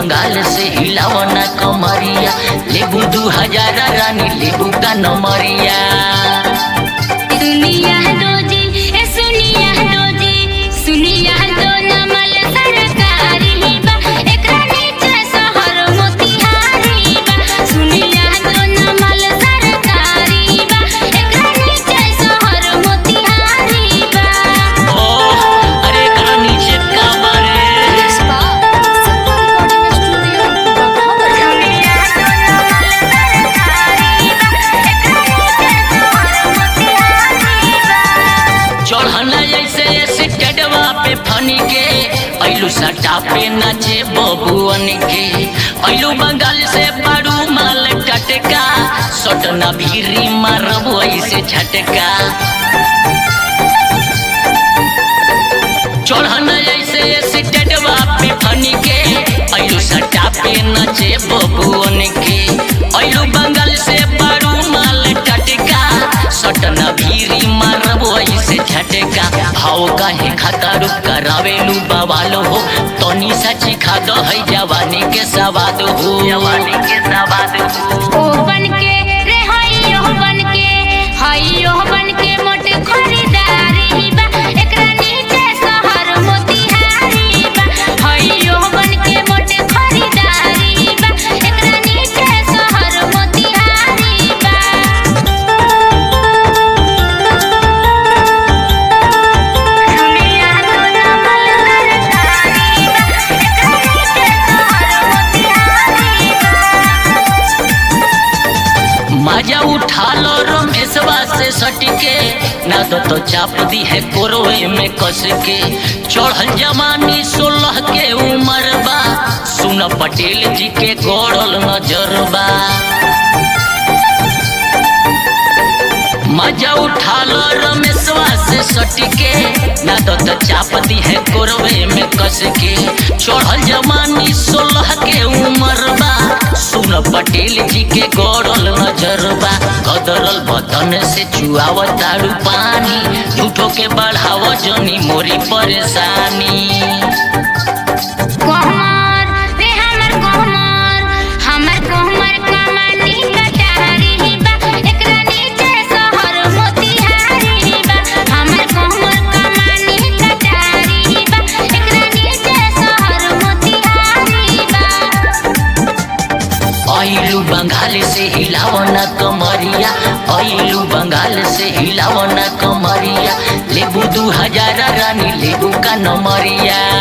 बंगाल से हिलावना कमरिया लेबू दू हजार रानी लेबू का नमरिया सुनिया दोजी ए सुनिया दोजी सुनिया दो नमल सरकारी बा एकरा नीचे शहर मोतिहारी बा सुनिया दो नमल सरकारी बा एकरा नीचे शहर मोतिहारी बा ओह अरे एकरा नीचे का बारे सुनिया दो नमल सरकारी बा एकरा नीचे शहर मोतिहारी बा चढ़ना जैसे स्टेडवा पे फनी के ऐलू सटा पे नाचे बबुअन के ऐलू बंगाल से बारू माल टटका सटना भीरी मारब ऐसे झटका चढ़ना जैसे स्टेडवा पे फनी के ऐलू सटा पे नाचे बबुअन के ऐलू बंगाल से बारू माल टटका सटना भीरी मारब ऐसे झटका भाव काहे खतर करावेलू बवाल हो तनी सची खाद है जवानी के सवाद हो जवानी के सवाद हो ओ बनके रे हइयो बनके हइयो बनके मोट खरीदारी बा एकरा नीचे शहर मोतिहारी बा हइयो बनके मोट खरीदारी बा एकरा नीचे शहर मोतिहारी बा सुनिया दो नमल सरकारी बा एकरा नीचे शहर मोतिहारी बा मजा उठा लो रमेशवा से सटके ना तो तो चाप दी है कोरोए में कस के चढ़ल जवानी सोलह के उम्र बा सुन पटेल जी के गौड़ल नजरबा मजा उठा लो रमेशवा से सटके ना तो तो चाप दी है कोरवे में कस के चढ़ल जवानी सोलह के उम्र बा सुन पटेल जी के गौरल नजरबा कदरल बदन से चुआव तारू पानी झूठो के बढ़ाव जनी मोरी परेशानी कोहमर रे हमर कोहमर हमर कोहमर कमानी कटारी बा एकरा नीचे शहर मोतिहारी बा हमर कोहमर कमानी कटारी बा एकरा नीचे शहर मोतिहारी बा ऐलू बंगाल से हिलावना कमरिया ऐलू बंगाल से हिलावना कमरिया लेबू दू हजार रानी लेबू का नमरिया